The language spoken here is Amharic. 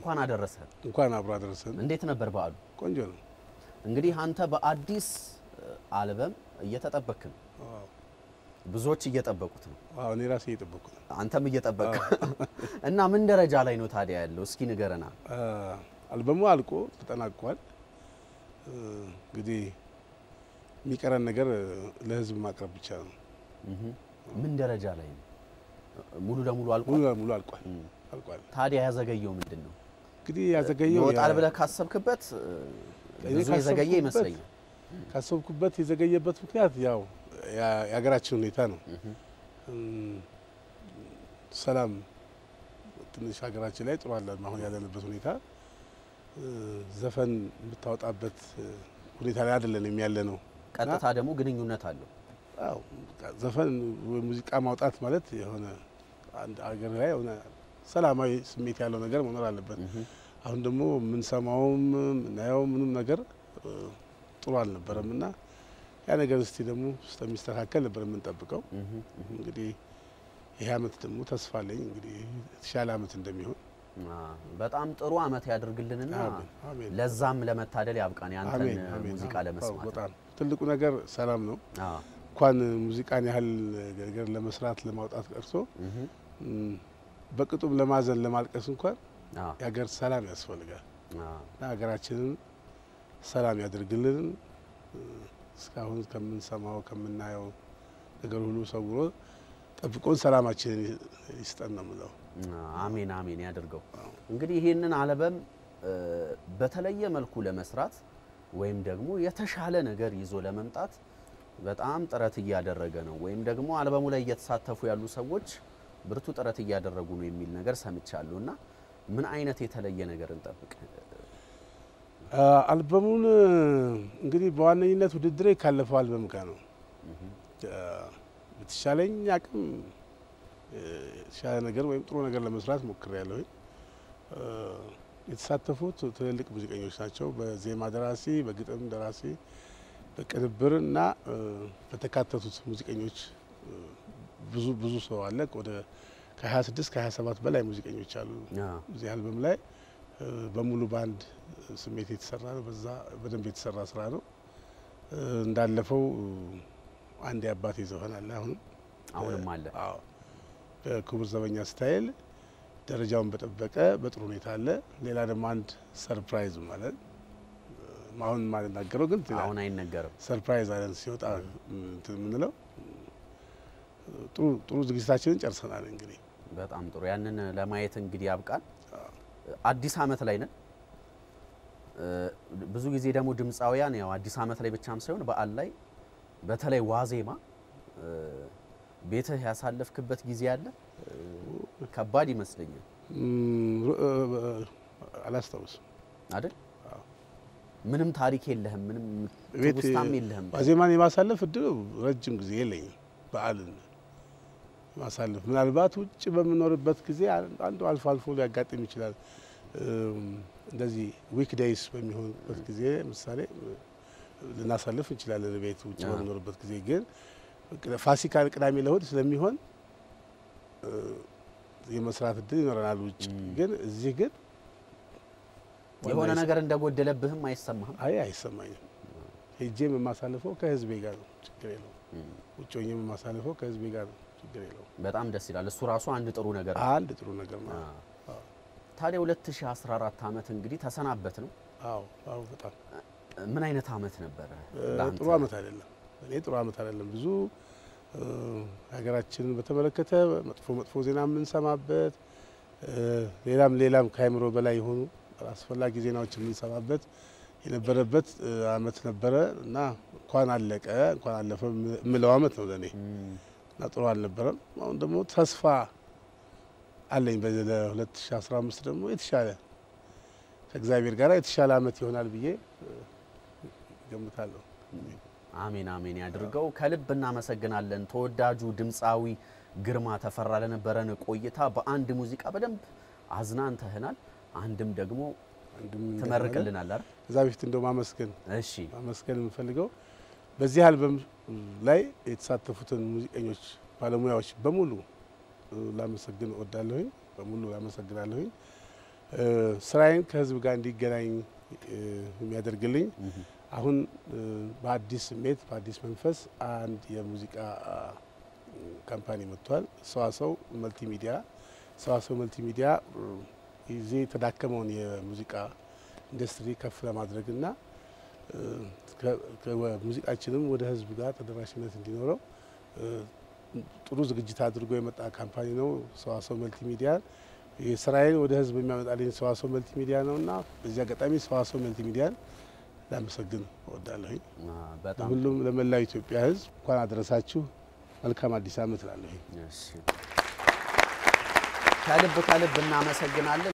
እንኳን አደረሰ። እንኳን አብሮ አደረሰን። እንዴት ነበር በዓሉ? ቆንጆ ነው። እንግዲህ አንተ በአዲስ አልበም እየተጠበክ ነው። አዎ፣ ብዙዎች እየጠበቁት ነው። አዎ፣ እኔ ራሴ እየጠበቅኩ ነው። አንተም እየጠበቅ እና ምን ደረጃ ላይ ነው ታዲያ ያለው? እስኪ ንገረና። አ፣ አልበሙ አልቆ ተጠናቋል። እ፣ እንግዲህ የሚቀረን ነገር ለህዝብ ማቅረብ ብቻ ነው። እህ፣ ምን ደረጃ ላይ ነው? ሙሉ ለሙሉ አልቋል። ሙሉ ለሙሉ አልቋል እም። አልቋል። ታዲያ ያዘገየው ምንድን ነው? እንግዲህ ያዘገየው ይወጣል ያ- ብለህ ካሰብክበት እ፣ እኔ ብዙ የዘገየ ካሰብኩበት- ይመስለኛል። ካሰብኩበት የዘገየበት ምክንያት ያው ያ- የሀገራችን ሁኔታ ነው። እህ፣ እም፣ ሰላም ትንሽ ሀገራችን ላይ ጥሩ አለን። አሁን ያለንበት ሁኔታ እ፣ ዘፈን የምታወጣበት እ፣ ሁኔታ ላይ አይደለንም ያለ ነው። ቀጥታ ደግሞ ግንኙነት አለው። አዎ ዘፈን ወይ ሙዚቃ ማውጣት ማለት የሆነ አንድ ሀገር ላይ የሆነ ሰላማዊ ስሜት ያለው ነገር መኖር አለበት። እህ፣ አሁን ደግሞ የምንሰማውም የምናየው ምንም ነገር እ፣ ጥሩ አልነበረም እና ያ ነገር እስቲ ደግሞ እስከሚስተካከል ነበር የምንጠብቀው። እህ፣ እህ። እንግዲህ ይህ አመት ደግሞ ተስፋ አለኝ እንግዲህ የተሻለ አመት እንደሚሆን አ፣ በጣም ጥሩ አመት ያድርግልንና አሜን፣ አሜን። ለዛም ለመታደል ያብቃን ያንተን አሜን፣ አሜን። ሙዚቃ አዎ፣ ለመስማት። በጣም ትልቁ ነገር ሰላም ነው። አ፣ እንኳን ሙዚቃን ያህል ነገር ለመስራት ለማውጣት ቀርቶ እህ፣ እም፣ በቅጡም ለማዘን ለማልቀስ እንኳን አ፣ የሀገር ሰላም ያስፈልጋል አ፣ እና ሀገራችንን ሰላም ያድርግልን። እ፣ እስካሁን ከምንሰማው ከምናየው ነገር ሁሉ ሰውሮ ጠብቆን ሰላማችንን ይስጠን ነው የምለው። አሜን አሜን ያድርገው። እንግዲህ ይህንን አልበም እ፣ በተለየ መልኩ ለመስራት ወይም ደግሞ የተሻለ ነገር ይዞ ለመምጣት በጣም ጥረት እያደረገ ነው፣ ወይም ደግሞ አልበሙ ላይ እየተሳተፉ ያሉ ሰዎች ብርቱ ጥረት እያደረጉ ነው የሚል ነገር ሰምቻለሁ እና ምን አይነት የተለየ ነገር እንጠብቅ? አ፣ አልበሙን እንግዲህ በዋነኝነት ውድድሬ ካለፈው አልበም ጋር ነው። አ፣ በተሻለኝ አቅም እ፣ የተሻለ ነገር ወይም ጥሩ ነገር ለመስራት ሞክሬያለሁኝ። አ፣ የተሳተፉት ትልልቅ ሙዚቀኞች ናቸው። በዜማ ደራሲ፣ በግጥም ደራሲ፣ በቅንብር እና እ፣ በተካተቱት ሙዚቀኞች እ፣ ብዙ ብዙ ሰው አለ። ወደ ከ26 ከ27 በላይ ሙዚቀኞች አሉ አ፣ እዚህ አልበም ላይ እ፣ በሙሉ ባንድ ስሜት የተሰራ ነው። በዛ በደንብ የተሰራ ስራ ነው። እ፣ እንዳለፈው እ፣ አንድ የአባቴ ዘፈን አለ አሁንም አሁንም አለ። አዎ በክቡር ዘበኛ ስታይል ደረጃውን በጠበቀ በጥሩ ሁኔታ አለ። ሌላ ደግሞ አንድ ሰርፕራይዝ ማለት እ፣ አሁን ማልናገረው ግን አሁን አይነገርም። ሰርፕራይዝ አለን ሲወጣ እንትን የምንለው ጥሩ ጥሩ ዝግጅታችንን ጨርሰናል። እንግዲህ በጣም ጥሩ። ያንን ለማየት እንግዲህ ያብቃን። አዲስ አመት ላይ ነን። እ፣ ብዙ ጊዜ ደግሞ ድምፃውያን ያው አዲስ አመት ላይ ብቻም ሳይሆን በዓል ላይ በተለይ ዋዜማ እ፣ ቤትህ ያሳለፍክበት ጊዜ አለ? እ፣ ከባድ ይመስለኛል እም፣ ሩ- እ፣ አላስታውስም አይደል? አዎ። ምንም ታሪክ የለህም፣ ምንም ቤት ትውስታም የለህም። ዋዜማን የማሳለፍ እድሉ ረጅም ጊዜ የለኝም። በዓልን ማሳለፍ ምናልባት ውጭ በምኖርበት ጊዜ አንዱ አልፎ አልፎ ሊያጋጥም ይችላል። እም፣ እንደዚህ ዊክ ዴይስ በሚሆንበት ጊዜ ምሳሌ ልናሳልፍ እንችላለን። ቤት ውጭ አዎ። በምኖርበት ጊዜ ግን ፋሲካ ቅዳሜ ለእሁድ ስለሚሆን እ፣ የመስራት እድል ይኖረናል። ውጭ እም። ግን እዚህ ግን የሆነ ዋና ነገር እንደጎደለብህም አይሰማህም? አይ አይሰማኝም። ሄጄም የማሳልፈው ከህዝቤ ጋር ነው፣ ችግር የለውም። እም፣ ውጭ ሆኜም የማሳልፈው ከህዝቤ ጋር ነው፣ ችግር የለውም። በጣም ደስ ይላል። እሱ ራሱ አንድ ጥሩ ነገር ነው። አንድ ጥሩ ነገር ነው። አ፣ ታዲያ 2014 አመት እንግዲህ ተሰናበት ነው። አዎ አዎ፣ በጣም ምን አይነት አመት ነበረ? እ፣ ለአንተ? ጥሩ አመት አይደለም። እኔ ጥሩ አመት አይደለም። ብዙ እ፣ ሀገራችንን በተመለከተ መጥፎ መጥፎ ዜና የምንሰማበት እ፣ ሌላም ሌላም ከአይምሮ በላይ የሆኑ አስፈላጊ ዜናዎች የምንሰማበት የነበረበት እ፣ አመት ነበረ እና እንኳን አለቀ እንኳን አለፈ የምለው አመት ነው ለእኔ እም፣ እና ጥሩ አልነበረም። አሁን ደግሞ ተስፋ አለኝ በዚህ ለ2015 ደግሞ የተሻለ ከእግዚአብሔር ጋር የተሻለ አመት ይሆናል ብዬ እ፣ ገምታለሁ። አሜን አሜን ያድርገው። ከልብ እናመሰግናለን ተወዳጁ ድምፃዊ ግርማ ተፈራ ለነበረን ቆይታ። በአንድ ሙዚቃ በደንብ አዝናንተህናል፣ አንድም ደግሞ አንድም ትመርቅልናል አይደል? ከዛ በፊት እንደው ማመስገን እሺ ማመስገን የምፈልገው በዚህ አልበም ላይ የተሳተፉትን ሙዚቀኞች ባለሙያዎች በሙሉ እ፣ ላመሰግን እወዳለሁኝ። በሙሉ ላመሰግናለሁኝ። እ፣ ስራዬን ከህዝብ ጋር እንዲገናኝ እ፣ የሚያደርግልኝ አሁን እ፣ በአዲስ ስሜት በአዲስ መንፈስ አንድ የሙዚቃ አ፣ ካምፓኒ መጥቷል። ሰዋሰው መልቲ ሚዲያ ሰዋሰው መልቲ ሚዲያ እ፣ እዚህ የተዳከመውን የሙዚቃ ኢንዱስትሪ ከፍ ለማድረግና እ፣ ከ- ከ- ሙዚቃችንም ወደ ህዝብ ጋር ተደራሽነት እንዲኖረው እ፣ ጥሩ ዝግጅት አድርጎ የመጣ ካምፓኒ ነው። ሰዋሰው መልቲ ሚዲያ የስራዬን ወደ ህዝብ የሚያመጣልኝ ሰዋሰው መልቲ ሚዲያ ነው እና በዚህ አጋጣሚ ሰዋሰው መልቲ ሚዲያን ላመሰግን እወዳለሁኝ። አ፣ በጣም ሁሉም ለመላው ኢትዮጵያ ህዝብ እንኳን አደረሳችሁ። መልካም አዲስ ዓመት እላለሁኝ። እሺ። ከልብ ከልብ እናመሰግናለን።